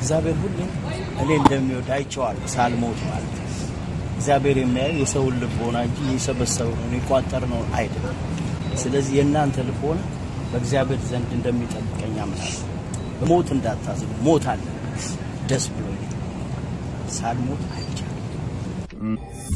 እግዚአብሔር ሁሌ እኔ እንደሚወድ አይቼዋለሁ ሳልሞት ማለት ነው። እግዚአብሔር የሚያየው የሰውን ልቦና እንጂ የሰበሰበውን የቋጠርነውን አይደለም። ስለዚህ የእናንተ ልቦና በእግዚአብሔር ዘንድ እንደሚጠብቀኝ አምናለሁ። በሞት እንዳታዝኑ። ሞት አለ ደስ ብሎ ሳልሞት አይቻልም።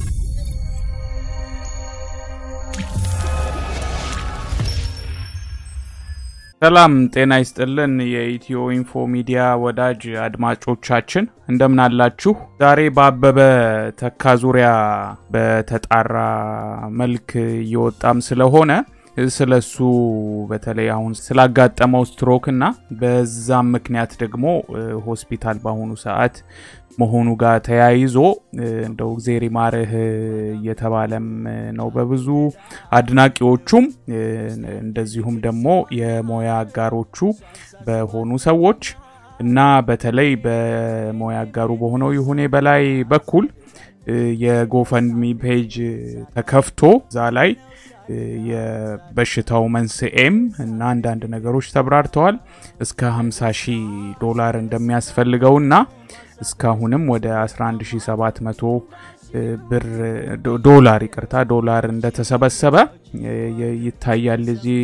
ሰላም ጤና ይስጥልን። የኢትዮ ኢንፎ ሚዲያ ወዳጅ አድማጮቻችን እንደምን አላችሁ? ዛሬ በአበበ ተካ ዙሪያ በተጣራ መልክ እየወጣም ስለሆነ ስለሱ በተለይ አሁን ስላጋጠመው ስትሮክ እና በዛም ምክንያት ደግሞ ሆስፒታል በአሁኑ ሰዓት መሆኑ ጋር ተያይዞ እንደው እግዜር ይማርህ እየተባለም ነው በብዙ አድናቂዎቹም እንደዚሁም ደግሞ የሙያ አጋሮቹ በሆኑ ሰዎች እና በተለይ በሙያ አጋሩ በሆነው ይሁኔ በላይ በኩል የጎፈንድሚ ፔጅ ተከፍቶ እዛ ላይ የበሽታው መንስኤም እና አንዳንድ ነገሮች ተብራርተዋል። እስከ 50 ሺህ ዶላር እንደሚያስፈልገውና እስካሁንም ወደ 11700 ብር ዶላር ይቅርታ ዶላር እንደተሰበሰበ ይታያል። እዚህ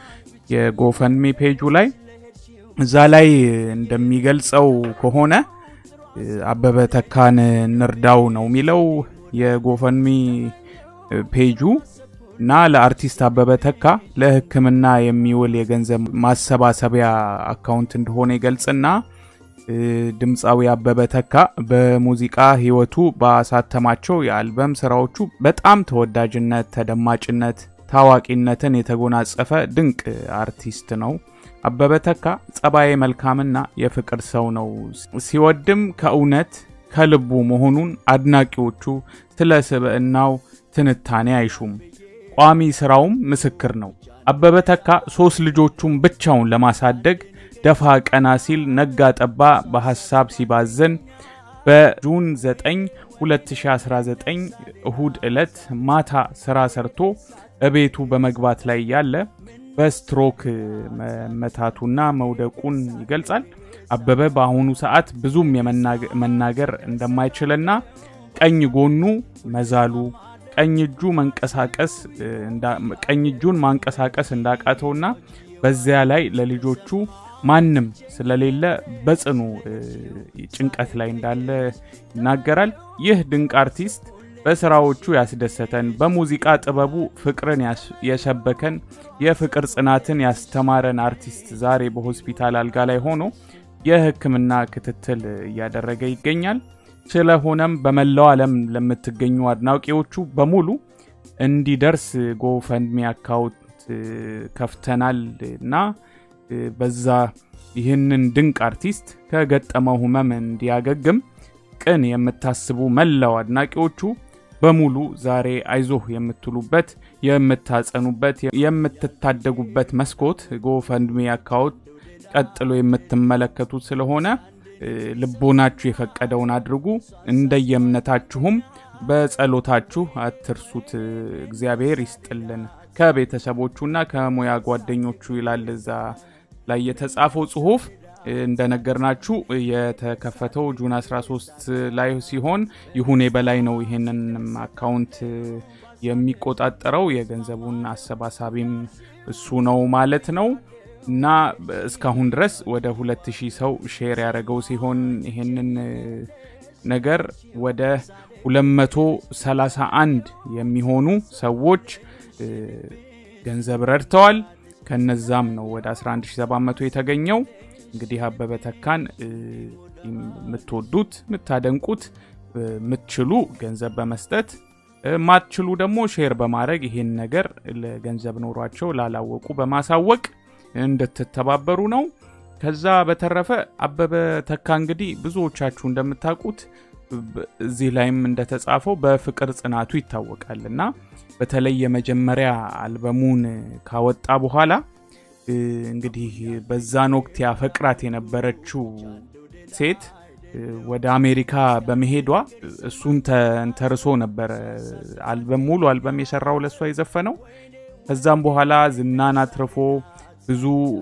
የጎፈንሚ ፔጁ ላይ እዛ ላይ እንደሚገልጸው ከሆነ አበበ ተካን እንርዳው ነው የሚለው የጎፈንሚ ፔጁ እና ለአርቲስት አበበ ተካ ለሕክምና የሚውል የገንዘብ ማሰባሰቢያ አካውንት እንደሆነ ይገልጽና ድምፃዊ አበበ ተካ በሙዚቃ ህይወቱ ባሳተማቸው የአልበም ስራዎቹ በጣም ተወዳጅነት፣ ተደማጭነት፣ ታዋቂነትን የተጎናጸፈ ድንቅ አርቲስት ነው። አበበ ተካ ጸባዬ መልካምና የፍቅር ሰው ነው። ሲወድም ከእውነት ከልቡ መሆኑን አድናቂዎቹ ስለ ስብዕናው ትንታኔ አይሹም። ቋሚ ስራውም ምስክር ነው። አበበ ተካ ሶስት ልጆቹን ብቻውን ለማሳደግ ደፋ ቀና ሲል ነጋ ጠባ በሐሳብ ሲባዘን በጁን 9 2019 እሁድ ዕለት ማታ ስራ ሰርቶ እቤቱ በመግባት ላይ ያለ በስትሮክ መመታቱና መውደቁን ይገልጻል። አበበ በአሁኑ ሰዓት ብዙም መናገር እንደማይችልና ቀኝ ጎኑ መዛሉ ቀኝ እጁ መንቀሳቀስ ቀኝ እጁን ማንቀሳቀስ እንዳቃተውና በዚያ ላይ ለልጆቹ ማንም ስለሌለ በጽኑ ጭንቀት ላይ እንዳለ ይናገራል። ይህ ድንቅ አርቲስት በስራዎቹ ያስደሰተን፣ በሙዚቃ ጥበቡ ፍቅርን የሰበከን፣ የፍቅር ጽናትን ያስተማረን አርቲስት ዛሬ በሆስፒታል አልጋ ላይ ሆኖ የሕክምና ክትትል እያደረገ ይገኛል። ስለሆነም በመላው ዓለም ለምትገኙ አድናቂዎቹ በሙሉ እንዲደርስ ጎፈንድሚ አካውንት ከፍተናል እና በዛ ይህንን ድንቅ አርቲስት ከገጠመው ህመም እንዲያገግም ቅን የምታስቡ መላው አድናቂዎቹ በሙሉ ዛሬ አይዞህ የምትሉበት የምታጸኑበት፣ የምትታደጉበት መስኮት ጎፈንድሚ አካውንት ቀጥሎ የምትመለከቱት ስለሆነ ልቦናችሁ የፈቀደውን አድርጉ። እንደየእምነታችሁም በጸሎታችሁ አትርሱት። እግዚአብሔር ይስጥልን ከቤተሰቦቹና ከሙያ ጓደኞቹ ይላል እዛ ላይ የተጻፈው ጽሁፍ። እንደነገርናችሁ የተከፈተው ጁን 13 ላይ ሲሆን ይሁኔ በላይ ነው ይህንን አካውንት የሚቆጣጠረው የገንዘቡን አሰባሳቢም እሱ ነው ማለት ነው። እና እስካሁን ድረስ ወደ 2000 ሰው ሼር ያደረገው ሲሆን ይህንን ነገር ወደ 231 የሚሆኑ ሰዎች ገንዘብ ረድተዋል። ከነዛም ነው ወደ 11700 የተገኘው። እንግዲህ አበበ ተካን የምትወዱት የምታደንቁት፣ የምትችሉ ገንዘብ በመስጠት ማትችሉ ደግሞ ሼር በማድረግ ይህን ነገር ለገንዘብ ኖሯቸው ላላወቁ በማሳወቅ እንድትተባበሩ ነው። ከዛ በተረፈ አበበ ተካ እንግዲህ ብዙዎቻችሁ እንደምታውቁት እዚህ ላይም እንደተጻፈው በፍቅር ጽናቱ ይታወቃል እና በተለይ የመጀመሪያ አልበሙን ካወጣ በኋላ እንግዲህ በዛን ወቅት ያፈቅራት የነበረችው ሴት ወደ አሜሪካ በመሄዷ እሱን ተንተርሶ ነበረ አልበም ሙሉ አልበም የሰራው ለእሷ የዘፈነው። ከዛም በኋላ ዝናን አትርፎ ብዙ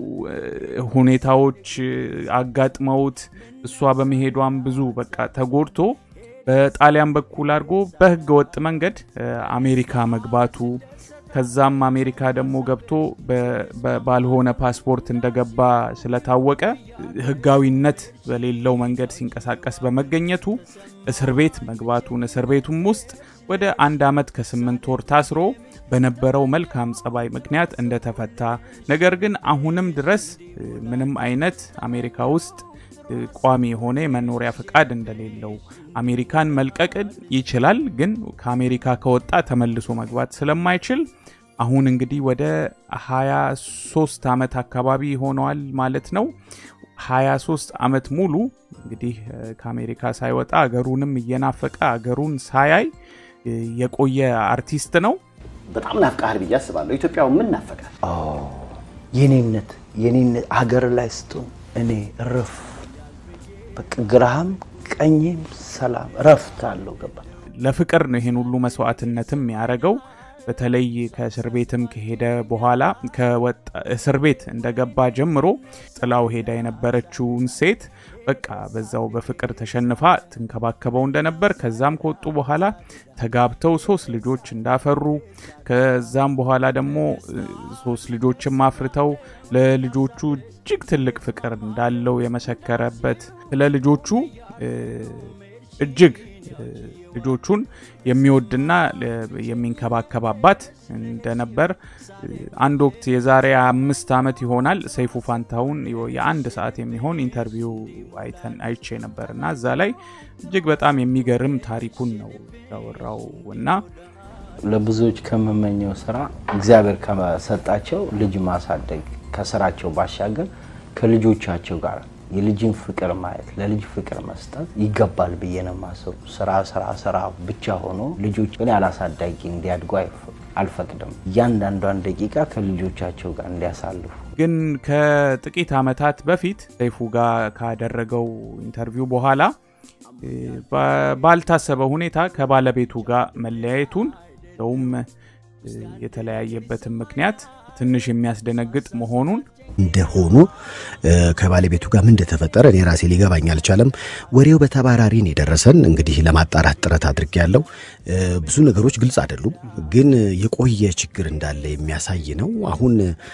ሁኔታዎች አጋጥመውት እሷ በመሄዷም ብዙ በቃ ተጎድቶ በጣሊያን በኩል አድርጎ በህገ ወጥ መንገድ አሜሪካ መግባቱ ከዛም አሜሪካ ደግሞ ገብቶ ባልሆነ ፓስፖርት እንደገባ ስለታወቀ ህጋዊነት በሌለው መንገድ ሲንቀሳቀስ በመገኘቱ እስር ቤት መግባቱን እስር ቤቱም ውስጥ ወደ አንድ ዓመት ከስምንት ወር ታስሮ በነበረው መልካም ጸባይ ምክንያት እንደተፈታ ነገር ግን አሁንም ድረስ ምንም አይነት አሜሪካ ውስጥ ቋሚ የሆነ የመኖሪያ ፈቃድ እንደሌለው አሜሪካን መልቀቅ ይችላል፣ ግን ከአሜሪካ ከወጣ ተመልሶ መግባት ስለማይችል አሁን እንግዲህ ወደ 23 ዓመት አካባቢ ሆነዋል ማለት ነው። 23 ዓመት ሙሉ እንግዲህ ከአሜሪካ ሳይወጣ አገሩንም እየናፈቀ አገሩን ሳያይ የቆየ አርቲስት ነው። በጣም ናፍቃሃል ብዬ አስባለሁ። ኢትዮጵያው ምን ናፈቃል? የኔነት የኔነት ሀገር ላይ ስትሆን እኔ እረፍ በቃ ግራህም ቀኝም ሰላም እረፍት አለው። ገባ ለፍቅር ነው ይሄን ሁሉ መስዋዕትነትም ያደረገው። በተለይ ከእስር ቤትም ከሄደ በኋላ እስር ቤት እንደገባ ጀምሮ ጥላው ሄዳ የነበረችውን ሴት በቃ በዛው በፍቅር ተሸንፋ ትንከባከበው እንደነበር ከዛም ከወጡ በኋላ ተጋብተው ሶስት ልጆች እንዳፈሩ ከዛም በኋላ ደግሞ ሶስት ልጆችም አፍርተው ለልጆቹ እጅግ ትልቅ ፍቅር እንዳለው የመሰከረበት ስለ ልጆቹ እጅግ ልጆቹን የሚወድና የሚንከባከብ አባት እንደነበር አንድ ወቅት የዛሬ አምስት ዓመት ይሆናል ሰይፉ ፋንታሁን የአንድ ሰዓት የሚሆን ኢንተርቪው አይተን አይቼ ነበር እና እዛ ላይ እጅግ በጣም የሚገርም ታሪኩን ነው ያወራው እና ለብዙዎች ከምመኘው ስራ እግዚአብሔር ከሰጣቸው ልጅ ማሳደግ ከስራቸው ባሻገር ከልጆቻቸው ጋር የልጅን ፍቅር ማየት ለልጅ ፍቅር መስጠት ይገባል ብዬ ነው የማስበው። ስራ ስራ ስራ ብቻ ሆኖ ልጆች ግን ያላሳዳጊ እንዲያድጉ አልፈቅድም። እያንዳንዷን ደቂቃ ከልጆቻቸው ጋር እንዲያሳልፉ ግን ከጥቂት ዓመታት በፊት ሰይፉ ጋር ካደረገው ኢንተርቪው በኋላ ባልታሰበ ሁኔታ ከባለቤቱ ጋር መለያየቱን እንደውም የተለያየበትን ምክንያት ትንሽ የሚያስደነግጥ መሆኑን እንደሆኑ ከባለቤቱ ጋር ምን እንደተፈጠረ እኔ ራሴ ሊገባኝ አልቻለም። ወሬው በተባራሪ ነው የደረሰን። እንግዲህ ለማጣራት ጥረት አድርጌ ያለው ብዙ ነገሮች ግልጽ አይደሉም፣ ግን የቆየ ችግር እንዳለ የሚያሳይ ነው። አሁን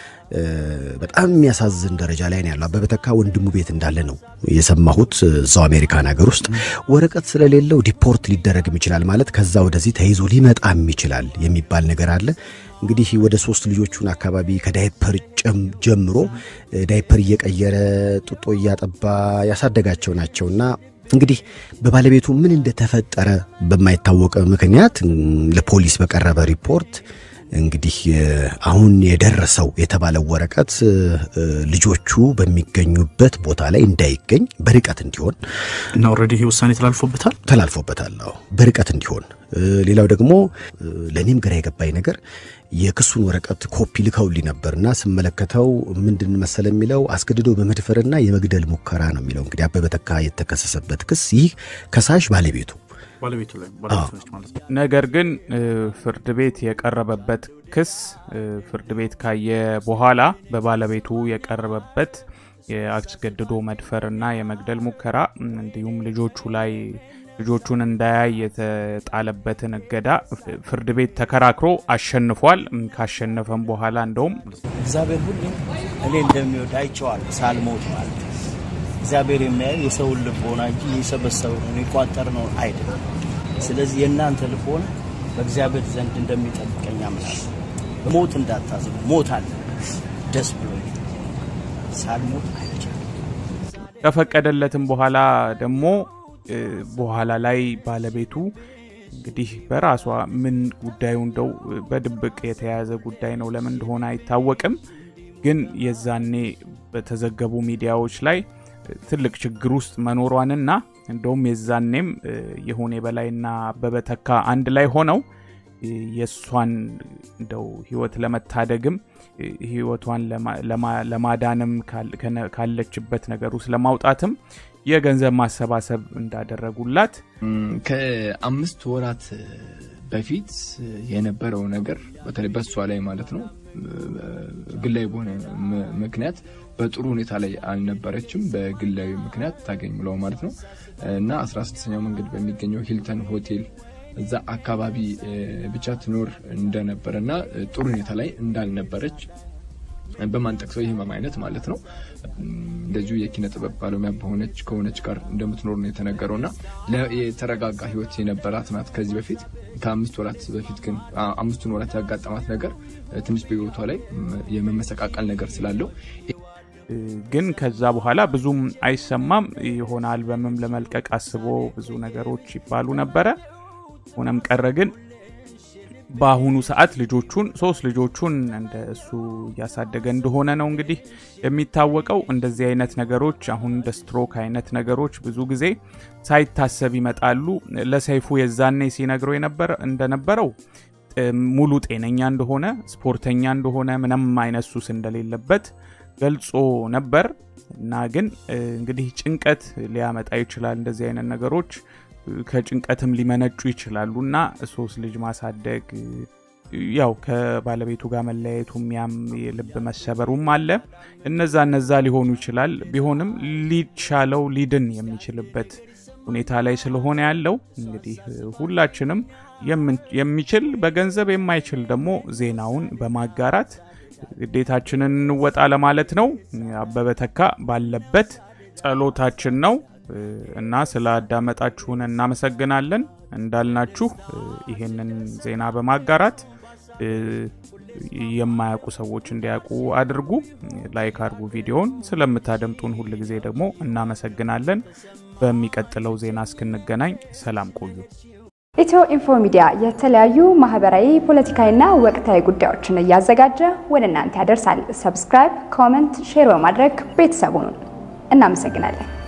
በጣም የሚያሳዝን ደረጃ ላይ ነው ያለው። አበበ ተካ ወንድሙ ቤት እንዳለ ነው የሰማሁት። እዛው አሜሪካን ሀገር ውስጥ ወረቀት ስለሌለው ዲፖርት ሊደረግም ይችላል ማለት ከዛ ወደዚህ ተይዞ ሊመጣም ይችላል የሚባል ነገር አለ። እንግዲህ ወደ ሶስት ልጆቹን አካባቢ ከዳይፐር ጀምሮ ዳይፐር እየቀየረ ጡጦ እያጠባ ያሳደጋቸው ናቸውና እንግዲህ በባለቤቱ ምን እንደተፈጠረ በማይታወቅ ምክንያት ለፖሊስ በቀረበ ሪፖርት እንግዲህ አሁን የደረሰው የተባለው ወረቀት ልጆቹ በሚገኙበት ቦታ ላይ እንዳይገኝ በርቀት እንዲሆን እና ኦልሬዲ ይህ ውሳኔ ተላልፎበታል ተላልፎበታል። አዎ በርቀት እንዲሆን። ሌላው ደግሞ ለእኔም ግራ የገባኝ ነገር የክሱን ወረቀት ኮፒ ልከውልኝ ነበርና ስመለከተው ምንድን መሰለ የሚለው አስገድዶ በመድፈርና የመግደል ሙከራ ነው የሚለው። እንግዲህ አበበ ተካ የተከሰሰበት ክስ ይህ ከሳሽ ባለቤቱ ባለቤቱ ላይ ባለቤቱ ነች ማለት ነው። ነገር ግን ፍርድ ቤት የቀረበበት ክስ ፍርድ ቤት ካየ በኋላ በባለቤቱ የቀረበበት የአስገድዶ መድፈርና የመግደል ሙከራ እንዲሁም ልጆቹ ላይ ልጆቹን እንዳያይ የተጣለበትን እገዳ ፍርድ ቤት ተከራክሮ አሸንፏል። ካሸነፈም በኋላ እንደውም እግዚአብሔር ሁሌ እኔ እንደሚወድ አይቼዋለሁ ሳልሞት ማለት ነው። እግዚአብሔር የሚያየው የሰውን ልቦና እንጂ የሰበሰብነውን የቋጠርነውን አይደለም። ስለዚህ የእናንተ ልቦና በእግዚአብሔር ዘንድ እንደሚጠብቀኝ አምናለሁ። ሞት እንዳታዝኑ። ሞት አለ ደስ ብሎ ሳልሞት አይቻልም። ከፈቀደለትም በኋላ ደግሞ በኋላ ላይ ባለቤቱ እንግዲህ በራሷ ምን ጉዳዩ እንደው በድብቅ የተያያዘ ጉዳይ ነው፣ ለምን እንደሆነ አይታወቅም። ግን የዛኔ በተዘገቡ ሚዲያዎች ላይ ትልቅ ችግር ውስጥ መኖሯንና እንደውም የዛኔም የሆነ በላይና አበበ ተካ አንድ ላይ ሆነው የእሷን እንደው ህይወት ለመታደግም ህይወቷን ለማዳንም ካለችበት ነገር ውስጥ ለማውጣትም የገንዘብ ማሰባሰብ እንዳደረጉላት ከአምስት ወራት በፊት የነበረው ነገር በተለይ በእሷ ላይ ማለት ነው ግላዊ በሆነ ምክንያት በጥሩ ሁኔታ ላይ አልነበረችም። በግላዊ ምክንያት ታገኝ ብለው ማለት ነው እና 16ኛው መንገድ በሚገኘው ሂልተን ሆቴል እዛ አካባቢ ብቻ ትኖር እንደነበረ እና ጥሩ ሁኔታ ላይ እንዳልነበረች በማንጠቅሰው የህመም አይነት ማለት ነው። እንደዚሁ የኪነ ጥበብ ባለሙያ በሆነች ከሆነች ጋር እንደምትኖር ነው የተነገረው እና የተረጋጋ ህይወት የነበራት ናት ከዚህ በፊት ከአምስት ወራት በፊት ግን አምስቱን ወራት ያጋጠማት ነገር ትንሽ በህይወቷ ላይ የመመሰቃቀል ነገር ስላለው ግን ከዛ በኋላ ብዙም አይሰማም። የሆነ አልበምም ለመልቀቅ አስቦ ብዙ ነገሮች ይባሉ ነበረ። ሆነም ቀረ ግን በአሁኑ ሰዓት ልጆቹን ሶስት ልጆቹን እንደ እሱ እያሳደገ እንደሆነ ነው እንግዲህ የሚታወቀው። እንደዚህ አይነት ነገሮች አሁን እንደ ስትሮክ አይነት ነገሮች ብዙ ጊዜ ሳይታሰብ ይመጣሉ። ለሰይፉ የዛኔ ሲነግረው እንደነበረው ሙሉ ጤነኛ እንደሆነ ስፖርተኛ እንደሆነ ምንም አይነት ሱስ እንደሌለበት ገልጾ ነበር እና ግን እንግዲህ ጭንቀት ሊያመጣ ይችላል እንደዚህ አይነት ነገሮች ከጭንቀትም ሊመነጩ ይችላሉ እና ሶስት ልጅ ማሳደግ ያው ከባለቤቱ ጋር መለያየቱም ያም የልብ መሰበሩም አለ። እነዛ እነዛ ሊሆኑ ይችላል። ቢሆንም ሊሻለው ሊድን የሚችልበት ሁኔታ ላይ ስለሆነ ያለው እንግዲህ ሁላችንም የሚችል በገንዘብ የማይችል ደግሞ ዜናውን በማጋራት ግዴታችንን እንወጣ ለማለት ነው። አበበ ተካ ባለበት ጸሎታችን ነው። እና ስላዳመጣችሁን እናመሰግናለን። እንዳልናችሁ ይሄንን ዜና በማጋራት የማያውቁ ሰዎች እንዲያውቁ አድርጉ። ላይክ አድርጉ ቪዲዮውን። ስለምታደምጡን ሁል ጊዜ ደግሞ እናመሰግናለን። በሚቀጥለው ዜና እስክንገናኝ ሰላም ቆዩ። ኢትዮ ኢንፎ ሚዲያ የተለያዩ ማህበራዊ፣ ፖለቲካዊና ወቅታዊ ጉዳዮችን እያዘጋጀ ወደ እናንተ ያደርሳል። ሰብስክራይብ፣ ኮመንት፣ ሼር በማድረግ ቤተሰቡን እናመሰግናለን።